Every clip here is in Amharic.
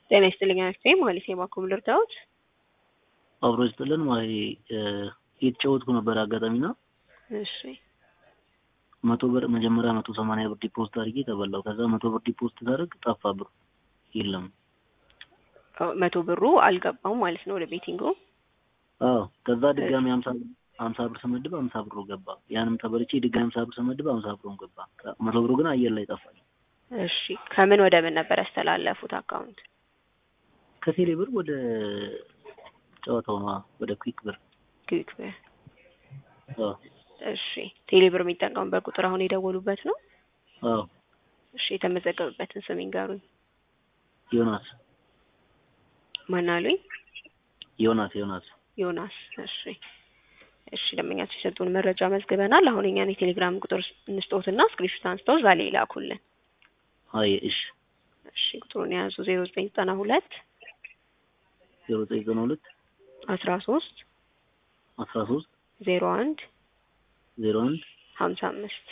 ጤና ይስጥልኝ አክስቴ ማለት የባኮም ልርዳዎት? አብሮ ይስጥልን ማለት እየተጫወትኩ ነበር አጋጣሚ ና እሺ መቶ ብር መጀመሪያ መቶ ሰማንያ ብር ዲፖዚት አድርጌ ተበላው። ከዛ መቶ ብር ዲፖዚት ታደርግ ጠፋ ብር የለም። መቶ ብሩ አልገባም ማለት ነው ወደ ቤቲንጉ። አዎ ከዛ ድጋሚ ሀምሳ ሀምሳ ብር ስመድብ ሀምሳ ብሩ ገባ። ያንም ተበልቼ ድጋሚ ሀምሳ ብር ስመድብ ሀምሳ ብሩን ገባ። መቶ ብሩ ግን አየር ላይ ጠፋኝ። እሺ ከምን ወደ ምን ነበር ያስተላለፉት አካውንት? ከቴሌ ብር ወደ ጨዋታው ነዋ፣ ወደ ኩዊክ ብር። ክዊክ ብር። አዎ እሺ ቴሌ ብር የሚጠቀሙበት ቁጥር አሁን የደወሉበት ነው? አዎ እሺ የተመዘገበበትን ስም ይንገሩኝ። ዮናስ ማን አሉኝ? ዮናስ ዮናስ ዮናስ። እሺ እሺ ደንበኛቸው የሰጡን መረጃ መዝግበናል። አሁን እኛን የቴሌግራም ቁጥር እንስጦትና ስክሪፕት አንስተው እዛ ላይ ይላኩልን። አይ እሺ እሺ ቁጥሩን የያዙ ዜሮ ዘጠኝ ዘጠና ሁለት ዜሮ ዘጠኝ ዘጠና ሁለት አስራ ሶስት አስራ ሶስት ዜሮ አንድ ዜሮ አንድ ሀምሳ አምስት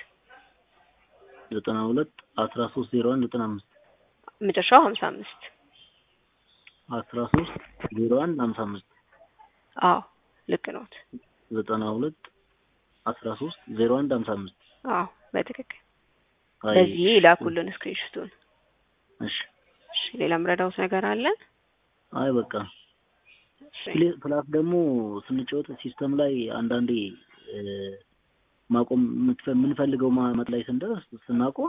ዘጠና ሁለት አስራ ሶስት ዜሮ አንድ ዘጠና አምስት መጨረሻው ሀምሳ አምስት አስራ ሶስት ዜሮ አንድ ሀምሳ አምስት አዎ ልክ ነዎት። ዘጠና ሁለት አስራ ሶስት ዜሮ አንድ ሀምሳ አምስት አዎ በትክክል አይ በዚህ ይላኩልን ስክሪንሾቱን። እሺ እሺ ሌላ ምረዳውት ነገር አለ? አይ በቃ እሺ ፕሌ- ፕላስ ደግሞ ስንጫወት ሲስተም ላይ አንዳንዴ እ ማቆም የምትፈ- የምንፈልገው ማመጥ ላይ ስንደርስ ስናቆም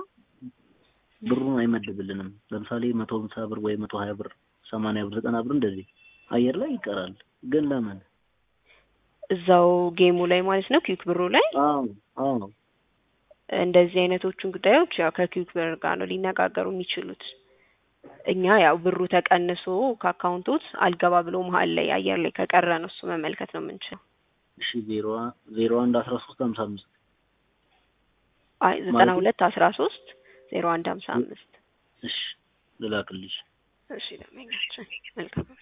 ብሩን አይመድብልንም። ለምሳሌ መቶ ሃምሳ ብር ወይ መቶ ሀያ ብር ሰማንያ ብር ዘጠና ብር እንደዚህ አየር ላይ ይቀራል። ግን ለምን? እዛው ጌሙ ላይ ማለት ነው ኪውክ ብሩ ላይ አዎ አዎ እንደዚህ አይነቶቹን ጉዳዮች ያው ከኪውክ ብር ጋር ነው ሊነጋገሩ የሚችሉት። እኛ ያው ብሩ ተቀንሶ ከአካውንቶት አልገባ ብሎ መሀል ላይ አየር ላይ ከቀረ ነው እሱ መመልከት ነው የምንችለው። እሺ ዜሮ ዜሮ አንድ አስራ ሶስት ሀምሳ አምስት አይ ዘጠና ሁለት አስራ ሶስት ዜሮ አንድ ሀምሳ አምስት እሺ ልላክልሽ። እሺ ደንበኛችን መልካም